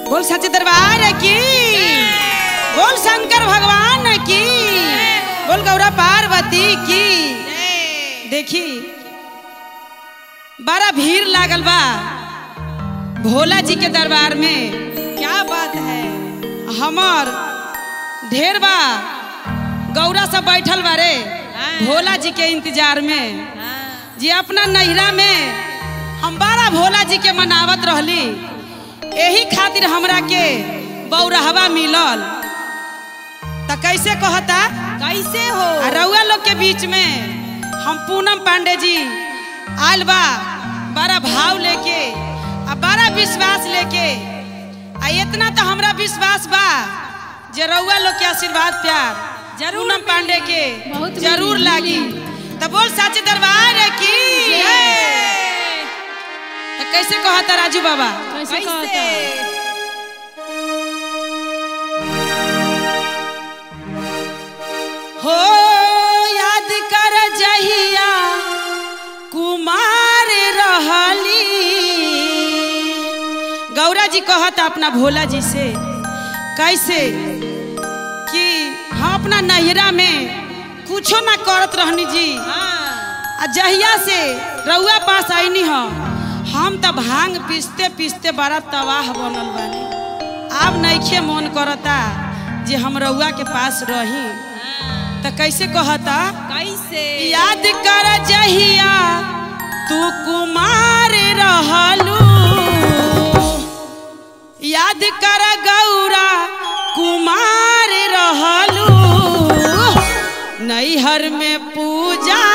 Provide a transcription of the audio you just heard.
बोल सच दरबार की बोल शंकर भगवान की बोल गौरा पार्वती की देखी बड़ा भीड़ लागल बा भोला जी के दरबार में क्या बात है हमर ढेर बा गौरा सब बैठल बारे भोला जी के इंतजार में जी अपना नैहरा में हम बड़ा भोला जी के मनावत रहली यही खातिर हमरा के बौरहवा मिलल त कैसे कहता कैसे हो आ रउआ लोग के बीच में हम पूनम पांडे जी आयल बा बड़ा भाव लेके आ बड़ा विश्वास लेके आ इतना तो हमरा विश्वास बा जे रउआ लोग के आशीर्वाद प्यार जरूर पूनम पांडे के बहुत जरूर मिली। लागी तो बोल सच दरबार की तो कैसे कहता राजू बाबा कैसे कहता हो याद कर जहिया कुमार रहली गौरा जी कहता अपना भोला जी से कैसे कि हम अपना नैहरा में कुछो ना करत रहनी जी आ जहिया से रउआ पास आईनी ह हम त भांग पीसते पीसते बड़ा तबाह बनल बानी अब नइखे मन करता जे हम रउआ के पास रही त कैसे कहता कैसे याद कर जहिया तू कुमार रहलू याद कर गौरा कुमार रहलू नैहर में पूजा